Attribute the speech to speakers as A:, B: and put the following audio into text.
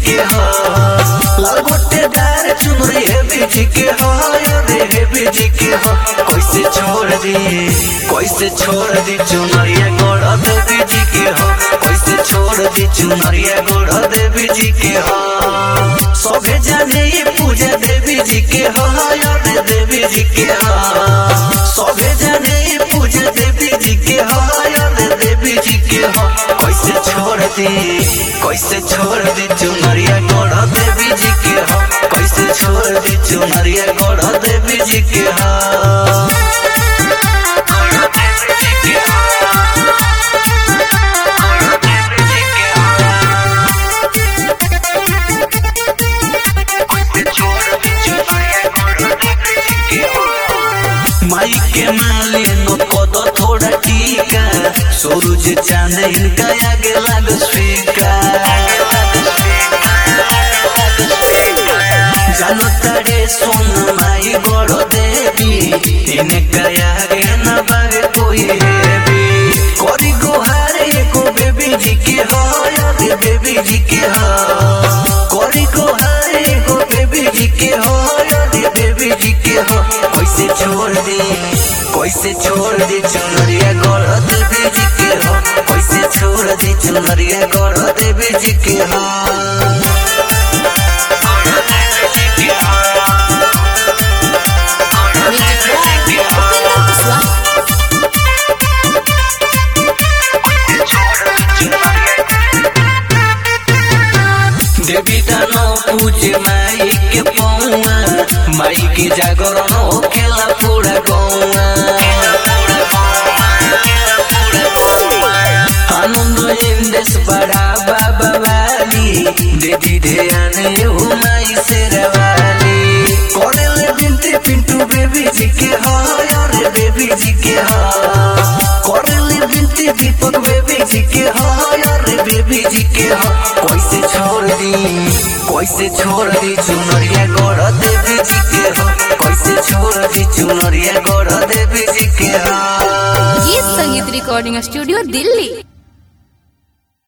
A: के हो लाल गोटेदार चुनरी है बीजी के हो रे है बीजी के हो कैसे छोड़ दी कैसे छोड़ दी चुनरिया गोड़ देवी जी के हो कैसे छोड़ दी चुनरिया गोड़ देवी जी के हो सभे जाने ये पूजा देवी जी के हो रे देवी जी के हो सभे जाने ये पूजा देवी जी के हो रे देवी जी के हो कैसे छोड़ दी कैसे छोड़ दी चुनरिया गोड़ देवी जी के हो कैसे छोड़ दी चुनरिया गोड़ देवी जी के हो माई के माले न कद थोड़ा टीका सूरज चांद इनका आगे लागो स्वीका जानो तड़े सोन माई गोड़ देवी इनका आगे न बागे कोई हेवी करी गुहारे को बेबी जी के हो यार बेबी जी के हो करी गुहारे को बेबी जी के हो यार बेबी जी के हो कैसे छोड़ दी कैसे छोड़ दी चुनरिया गोड़ देवी जी के हो कैसे छोड़ दी चुनरिया गोड़ देवी जी के हो देवी दानो पूजे माई के पौआ माई के जागरण होखेला पूरा गौआ आनंद इंदेश बड़ा बाबा वाली देवी ध्यान हो माई से रवाली करेले बिनते पिंटू बेबी जी के हो यार बेबी जी के हो करेले बिनते दीपक बेबी जी के हो यार बेबी जी के हो कैसे छोड़ दी कैसे छोड़ दी चुनरिया गोड़ देवी जी के हो कैसे छोड़ दी चुनरिया गोड़ देवी जी के हो
B: गीत संगीत रिकॉर्डिंग स्टूडियो दिल्ली